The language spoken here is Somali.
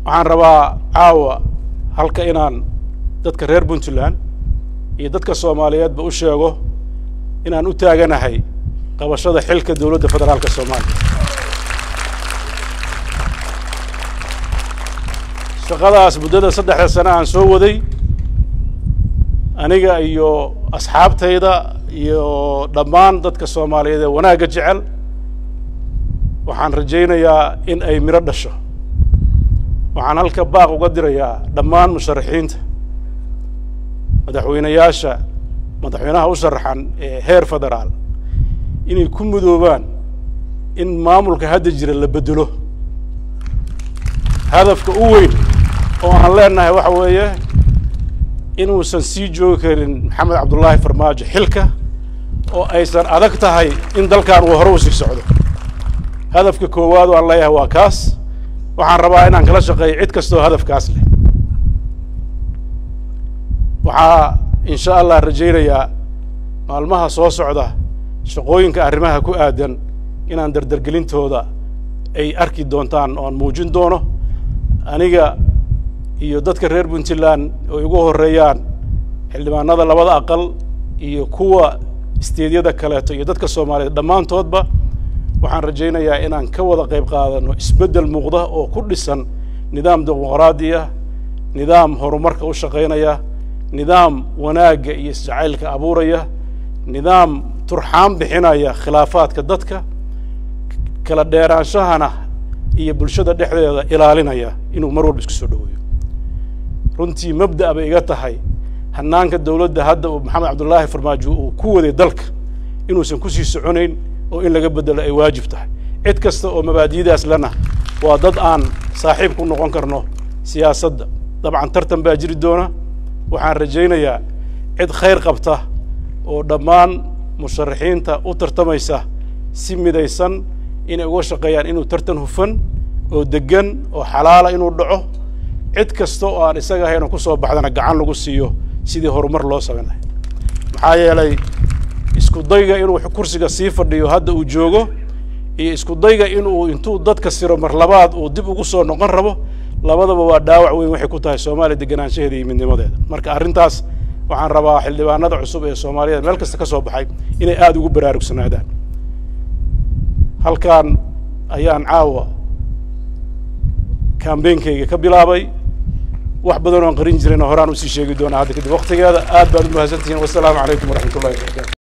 waxaan rabaa caawa halka inaan dadka reer puntland iyo dadka soomaaliyeedba u sheego inaan u taaganahay qabashada xilka dowladda federaalka soomaaliya shaqadaas muddada saddexda sane aan soo waday aniga iyo asxaabtayda iyo dhammaan dadka soomaaliyeed ee wanaagga jecel waxaan rajaynayaa in ay miro dhasho waxaan halka baaq uga dirayaa dhammaan musharaxiinta madaxweynayaasha madaxweynaha u sharaxan ee heer federaal inay ku mudoobaan in maamulka hadda jira la bedelo hadafka u weyn oo aan leenahay waxa weeye inuusan sii joogi karin maxamed cabdullaahi farmaajo xilka oo aysan adag tahay in dalkan uu hore u sii socdo hadafka koowaad oo aan leeyahay waa kaas waxaan rabaa inaan kala shaqeeyo cid kastoo hadafkaas leh waxaa insha allah rajaynayaa maalmaha soo socda shaqooyinka arrimaha ku aadan inaan dardargelintooda ay arki doontaan oo aan muujin doono aniga iyo dadka reer puntland oo igu horreeyaan xildhibaanada labada aqal iyo kuwa isteedyada kaleeto iyo dadka soomaaliyeed dhammaantoodba waxaan rajaynayaa inaan ka wada qayb qaadano isbeddel muuqda oo ku dhisan nidaam dimuqraadiya nidaam horumarka u shaqaynaya nidaam wanaagga iyo isjacaylka abuuraya nidaam turxaan bixinaya khilaafaadka dadka kala dheeraanshahana iyo bulshada dhexdeeda ilaalinaya inuu mar walba isku soo dhoweeyo runtii mabda' bay iga tahay hanaanka dowladda hadda uu maxamed cabdullaahi farmaajo uu ku waday dalka inuusan kusii soconayn oo in laga beddelo ay waajib tahay cid kasta oo mabaadi'daas lena waa dad aan saaxiib ku noqon karno siyaasadda dabcan tartan baa jiri doona waxaan rajaynayaa cid khayr qabta oo dhammaan musharaxiinta u tartamaysa si midaysan inay uga shaqeeyaan inuu tartan hufan oo deggan oo xalaala inuu dhaco cid kasta oo aan isaga ahayn oo ku soo baxdana gacan lagu siiyo sidii horumar loo samayn lahay maxaa yeelay isku dayga inuu kursiga sii fadhiyo hadda uu joogo iyo isku dayga inuu intuu dadka siro mar labaad uu dib ugu soo noqon rabo labadaba waa dhaawac weyn waxay ku tahay soomaaliya deganaanshaheeda iyo midnimadeeda marka arrintaas waxaan rabaa xildhibaanada cusub ee soomaaliyeed meel kasta ka soo baxay inay aada ugu baraarugsanaadaan halkan ayaan caawa kambeynkayga ka bilaabay wax badan oon qarin jirayna horaan usii sheegi doonaa hadda kadib waktigeeda aad baad u mahadsantihiin wasalaamu calaykum waraxmat ullahi wabarakatu